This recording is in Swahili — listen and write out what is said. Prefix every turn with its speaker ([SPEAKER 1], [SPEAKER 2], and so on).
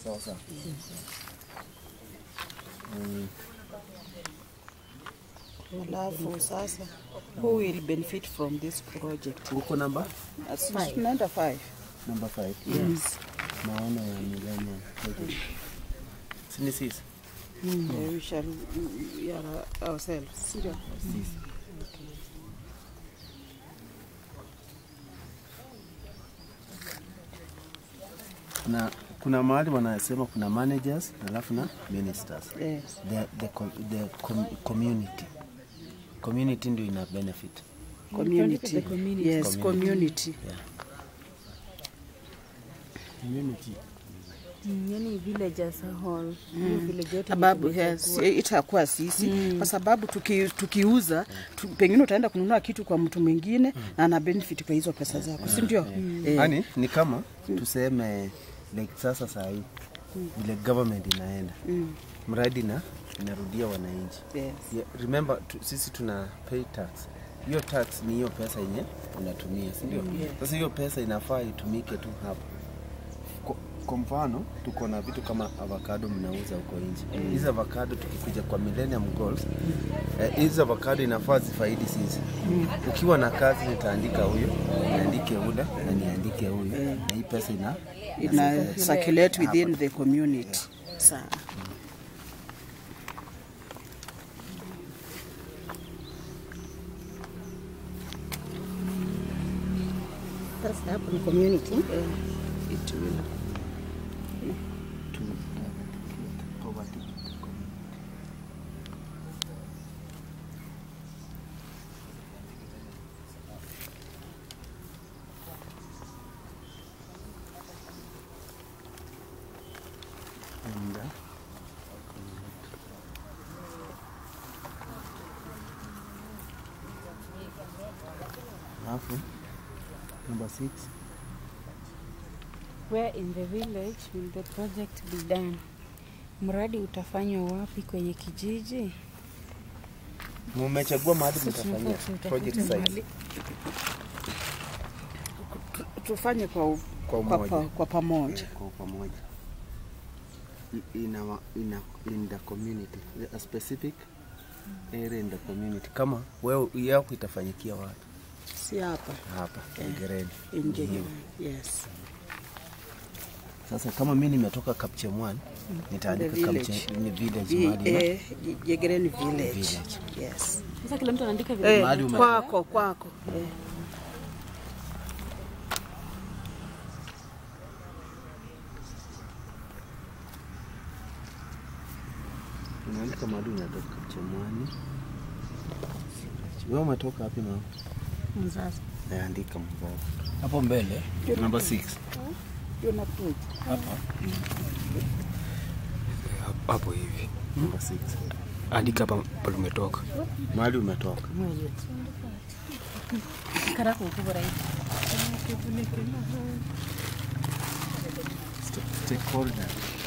[SPEAKER 1] Sawa sawa. Mm.
[SPEAKER 2] Alafu sasa who will benefit from this project?
[SPEAKER 1] Uko namba?
[SPEAKER 2] As- Tunaenda five.
[SPEAKER 1] Number 5.
[SPEAKER 2] Yes.
[SPEAKER 1] Maono ya millennium project. Si ni sisi?
[SPEAKER 2] Yeah, we shall mm, yeah, ourselves. Sio?
[SPEAKER 1] Sisi. Kuna kuna mahali wanasema kuna managers alafu na ministers.
[SPEAKER 2] Yes.
[SPEAKER 1] The, the, com- the com, community. Community ndio ina benefit.
[SPEAKER 2] Community.
[SPEAKER 3] the community.
[SPEAKER 2] Yes, community.
[SPEAKER 1] Community.
[SPEAKER 3] Mm, yani village as a whole. Hiyo village yote
[SPEAKER 2] sababu
[SPEAKER 3] itakuwa-
[SPEAKER 2] yes, itakuwa sisi kwa sababu tuki, tukiuza tu, pengine utaenda kununua kitu kwa mtu mwingine na ana benefit kwa hizo pesa zako, si ndio? Eh,
[SPEAKER 1] Yaani ni kama tuseme like sasa saa hii vile government inaenda mradi na inarudia wananchi.
[SPEAKER 2] yes.
[SPEAKER 1] Yeah, remember tu, sisi tuna pay tax. Hiyo tax ni hiyo pesa yenye unatumia, si ndio? Sasa hiyo pesa inafaa itumike tu hapa. Kwa- Kwa mfano tuko na vitu kama avocado mnauza huko nje. Hizi avocado tukikuja kwa Millennium Goals, eh, hizi avocado inafaa zifaidi sisi. Ukiwa na kazi nitaandika huyo, niandike ule na niandike huyo, na hii pesa ina
[SPEAKER 2] ina circulate within the community. Sawa.
[SPEAKER 3] Sasa hapo ni community.
[SPEAKER 2] It will
[SPEAKER 1] to poverty. And, uh, Alafu number six
[SPEAKER 3] Where in the village will the project be done? Mradi utafanywa wapi kwenye kijiji?
[SPEAKER 1] mumechagua mahali
[SPEAKER 3] Sasa
[SPEAKER 1] mtafanyia
[SPEAKER 3] tunataka
[SPEAKER 1] project
[SPEAKER 3] tutafute
[SPEAKER 1] site
[SPEAKER 2] tu- tufanye kwa, u-
[SPEAKER 1] Kwa
[SPEAKER 2] kwa,
[SPEAKER 1] umoja.
[SPEAKER 2] pa, kwa pamoja.
[SPEAKER 1] kwa pamoja I- in, our, in, a, in the community a specific area in the community kama wewe yako itafanyikia wapi
[SPEAKER 2] Si hapa
[SPEAKER 1] hapa Ngereni
[SPEAKER 2] nje. Yes.
[SPEAKER 1] sasa kama mi nimetoka Kapchemwan
[SPEAKER 2] The
[SPEAKER 1] nitaandika
[SPEAKER 2] village.
[SPEAKER 1] Kapche- ni village
[SPEAKER 2] Vi-
[SPEAKER 1] mahali na-
[SPEAKER 2] eh, Jegereni village.
[SPEAKER 1] Village.
[SPEAKER 2] Yes.
[SPEAKER 3] Sasa kila mtu anaandika vile.
[SPEAKER 2] Eh,
[SPEAKER 1] Mahali ume-
[SPEAKER 2] kwako kwako. Eh.
[SPEAKER 1] unaandika mahali unatoka Kapchemwani wewe umetoka wapi mama
[SPEAKER 3] Mzazi.
[SPEAKER 1] naandika mzazi
[SPEAKER 4] hapo mbele
[SPEAKER 1] number 6
[SPEAKER 2] You're not good.
[SPEAKER 4] hapa hapo hivi
[SPEAKER 1] number 6
[SPEAKER 4] andika hapa pale umetoka
[SPEAKER 1] mahali umetoka
[SPEAKER 3] Karako ukubwa rahisi.
[SPEAKER 1] stakeholder